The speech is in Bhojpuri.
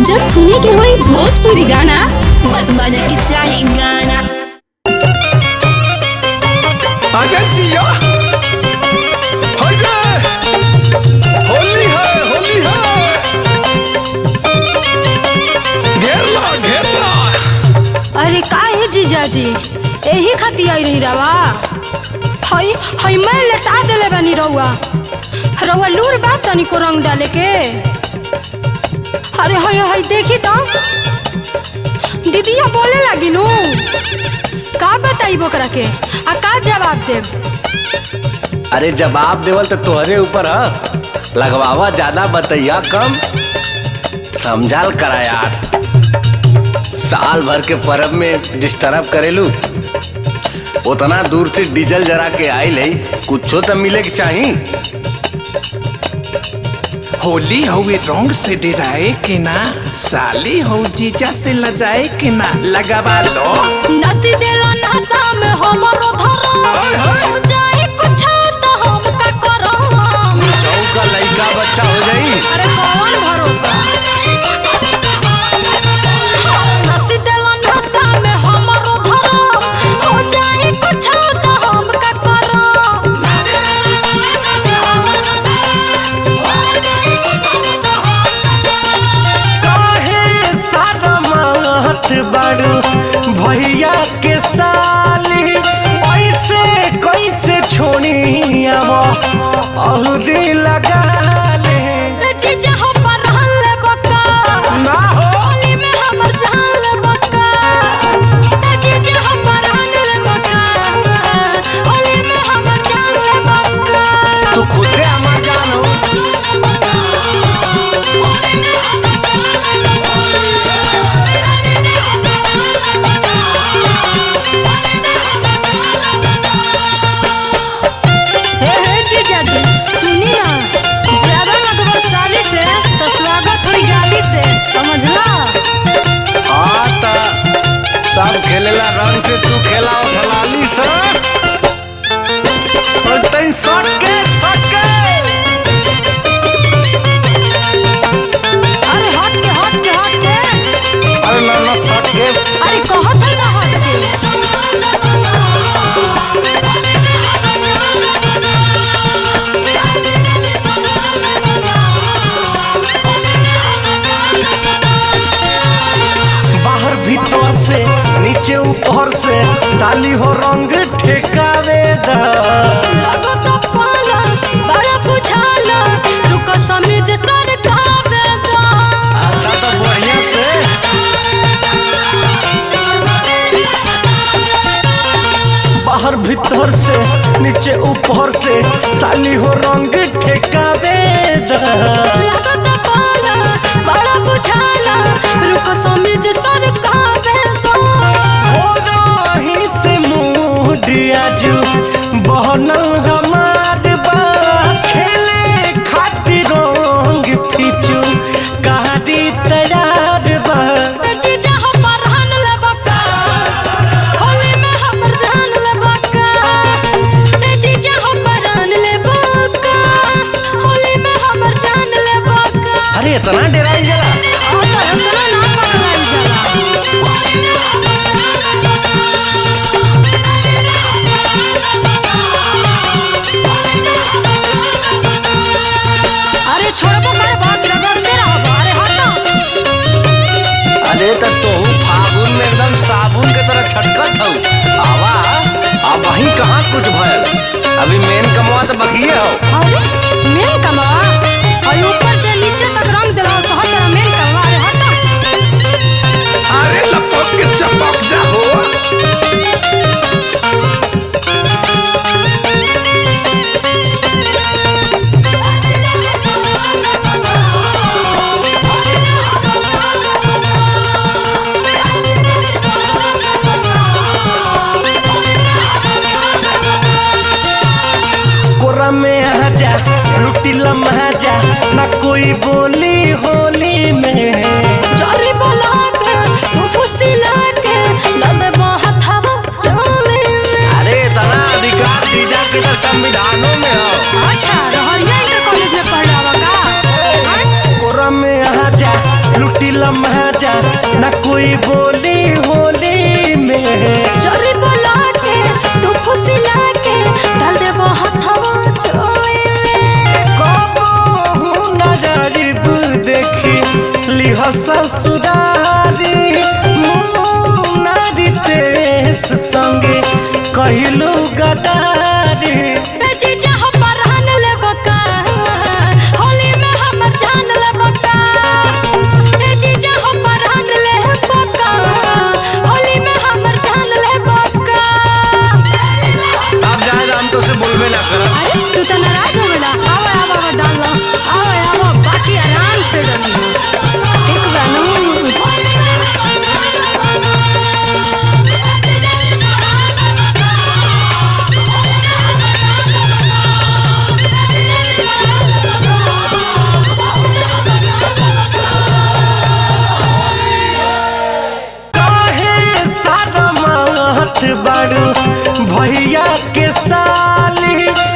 जब सुने के होई भोजपुरी गाना बस बजे के चाही गाना आजा जिया होइले होली है होली है घेर ला घेर ला अरे का है जीजाजी एही खाती आई रही रवा हई हई मैं लेटा देले बानी रउआ रउआ लूर बा तनी को रंग डाले के अरे हई हई देखी तो दीदिया बोले लगी नु का बताई बोकरा के आ का जवाब देब अरे जवाब देवल तो तोहरे ऊपर ह लगवावा ज्यादा बतैया कम समझाल करा यार साल भर के परब में डिस्टर्ब करेलू उतना दूर से डीजल जरा के आइल है कुछो तो मिले के चाही होली हवे रंग से डराए के ना साली हो जीजा से लजाए के ना लगावा लो नसी देला नशा में हमरो धरो हाय, हाय। हो जाए कुछ तो हम का करो चौका लड़का बच्चा हो जाई अरे कौन भरोसा नसी देला नशा में हमरो धरो हो जाए कुछ तो हम का करो काहे सारा मात बाड़ू भैया के साली ऐसे कैसे छोड़ी अब और लगा ले जीजा हो परहन ले बका ना हो होली में हमर जान ले बका जीजा हो परहन ले बका होली में हमर जान ले बका तू खुदे हमार जान हो हे हे जीजा जी सुनी ना ज्यादा लगवा साली से तो स्वागत हुई गाली से समझला हाँ त सब खेलेला रंग से तू खेला उठलाली से और तैन सटके सटके अरे हट के हट के हट के अरे ना ना सटके अरे कहत है ना हट के बाहर भीतर से नीचे ऊपर से साली हो रंग ठेकावे दा लगो तो पाला बड़ा बुझाला रुको समझ सर कावे दा अच्छा तो बढ़िया से बाहर भीतर से नीचे ऊपर से साली हो रंग ठेकावे दा लगो तो पाला बड़ा बुझाला रुको समझ सर कावे दा हो रही से मुडिया जू बहनल हमार बा खेले खातिर रंग फिचू कहादी तैयार बा जीजा हो परहन ले बका होली में हमर जान ले बका ए जीजा हो परहन ले बका होली में हमर जान ले बका अरे इतना डराई जला ओ तो इतना ना पकड़ाई जाला अरे छोड़बो कर बात रगड़ते रहो अरे हटो अरे त तोहू फागुन में एकदम साबुन के तरह छटकत हऊ आवा अब वहीं कहाँ कुछ भयल अभी मेन कमवा तो बकिए हो अरे मेन कमवा और ऊपर से नीचे तक रंग दिला तो हर तरह मेन कमवा अरे हटो अरे लपक के चपक जा हो कोरा में आजा लम्हा ना कोई बोली होली में जोरी बोला के तू खुशी लाके डाल दे वो हथवा चोई में कबहू न गरीब देखी लिह ससुरारी नारी तेस संगे कहलू गदारी ए जीजा हो परहन ले बका होली में हमर जान ले बका ए जीजा हो परहन ले बका होली में हमर जान ले बका अब जाए हम तो से बोलबे ना करब अरे तू तो नाराज हो गला आवे आवे आवे डाल लो आवे आवे बाकी आराम से डाल एक बार काहे सारा मात बाड़ू भैया के साली